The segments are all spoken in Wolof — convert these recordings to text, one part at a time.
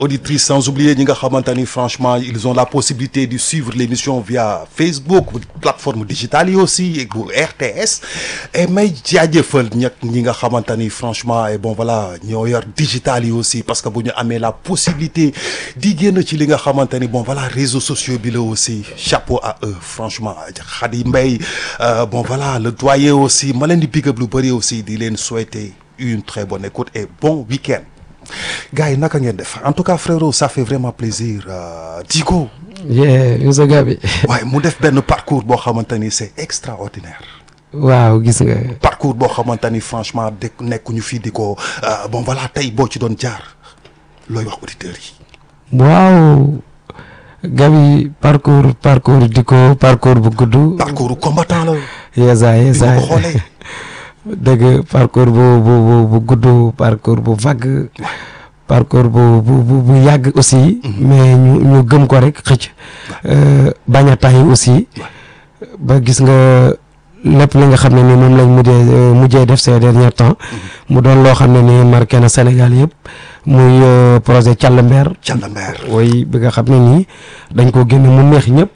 auditrices sans oublier ñi nga xamante ni franchement ils ont la possibilité de suivre l'émission via Facebook plateforme digitale yi aussi bu RTS et may jaajëfal ñag ñi nga xamante ni franchement et bon voilà ñoo yor digital yi aussi parce que bu ñu amee la possibilité di génn ci li nga xamante ni bon voilà réseaux sociaux bi la aussi chapeau à eux franchement Khady Mbaye bon voilà le doyen aussi ma leen di big up lu bëri aussi di leen souhaiter une très bonne écoute et bon week-end gars yi naka ngeen def en tout cas frérot ça fait vraiment plaisir Djigo. yeah Moussa Gabi. waaye mu def benn parcours boo xamante ni c'est extraordinaire. waaw gis nga. parcours boo xamante ni franchement de nekkuñu fii di ko bon voilà tey boo ci doon jaar looy wax auditeurs yi. waaw Gabi parcours parcours di ko parcours bu gudd. parcours combattant la. yeesa yeesa bi ma ko xoolee. dëgg parcours bu bu bu gudd parcours bu vague parcours bu bu bu yàgg aussi. mais ñu ñu gëm ko rek xëcc. bañ a tay aussi. ba gis nga lépp li nga xam ne ni moom lañ mujjee mujjee def ces derniers temps. mu doon loo xam ne ni marqué na Sénégal yëpp. muy projet Thialamber. Thialamber oui bi nga xam ne nii dañ ko génne mu neex ñëpp.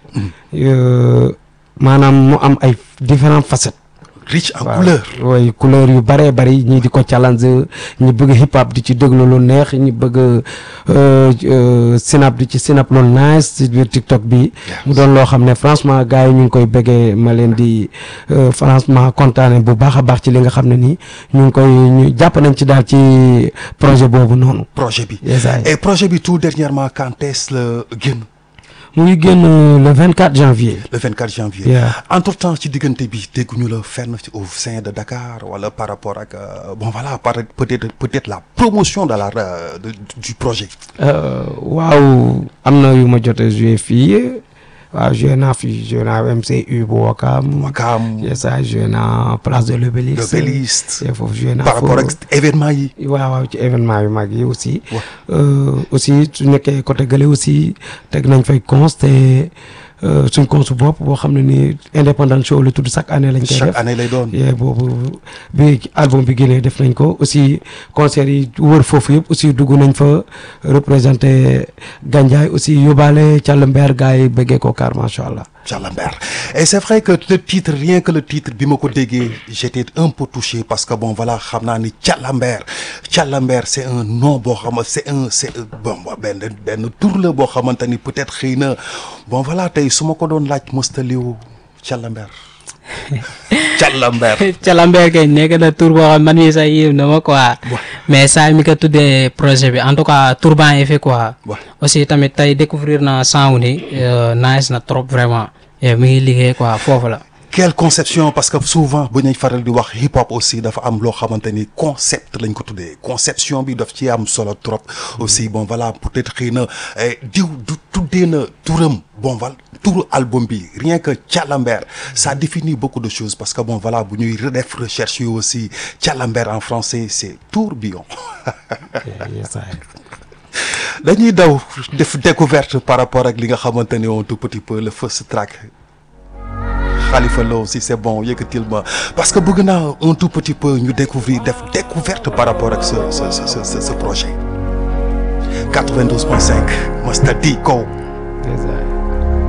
maanaam mu am ay différentes facettes. riche en couleur waaw couleur yu bëree bëri ñii di ko challenge ñi bëgg hip hop di ci déglu lu neex ñi bëgg sinap di ci sinap lu nice ci biir TikTok bi mu doon loo xam ne franchement gars yi ñu ngi koy bëggee ma leen di franchement kontaane bu baax a baax ci li nga xam ne nii ñu ngi koy ñu jàpp nañ ci daal ci projet boobu noonu. projet bi Yes, I- et projet bi tout dernièrement quand est-ce la génn mu ngi génn le 24 janvier. le 24 janvier. Yeah. entre temps ci diggante bi dégguñu la fenn ci au sein de Dakar wala par rapport ak euh, bon voilà par peut-être peut-être la promotion de la euh, de- du projet. Euh, waaw am na yu ma jot a joué fii waaw joué naa fii joué naa MCU bu Wakam. Wakam ça joué naa place de l'Obélisque. l'Obélisque et foofu joué naa par rapport ak événement yi. waaw waaw ci événement yu mag yi aussi. Ouais. Euh, aussi su nekkee côté gële aussi teg nañ fay cons te euh, suñ cons bopp boo xam ne ni indépendant show la tudd chaque année lañ koy chaque def. année lay doon. yee boobu bi album bi génnee def nañ ko aussi concert yi wër foofu yëpp aussi dugg nañ fa représenté Gandiaye aussi yóbbaale Thialamber gars yi bëggee ko car macha allah. Thialamber et c'est vrai que le titre rien que le titre bi ma ko déggee j'étais un peu touché parce que bon voilà xam naa ni Thialamber Thialamber c'est un nom boo xam c'est un c'est bon benn benn tur la boo xamante ni peut-être xëy na bon voilà tey su ma ko doon laaj mostaliwu Thialamber Thialamber Thialamber kay nekk na tur boo xam man mii sax yéem na ma quoi Ouais. mais saa mi ko tuddee projet bi en tout cas tur baa ngi fi quoi Ouais. aussi tamit tey découvrir na sound ni nice na trop vraiment et mi ngi liggéey quoi foofu la quelle conception parce que souvent bu ñuy faral di wax hip hop aussi dafa am loo xamante ni concept lañ ko tuddee conception bi daf ci am solo trop aussi bon voilà peut-être xëy na eh, diw du tuddee na turam bon voilà turu album bi rien que Thialamber ça définit beaucoup de choses parce que bon voilà bu ñuy redef recherche yi aussi Thialamber en français c'est tourbillon dañuy daw def découverte par rapport ak li nga xamante ni un tout petit peu le first track Khalifa Lo si c'est bon yëkkatil ma parce que bëgg naa un tout petit peu ñu découvrir def découverte par rapport ak ce ce ce ce, ce projet 92.5 Mr D Ko Yes,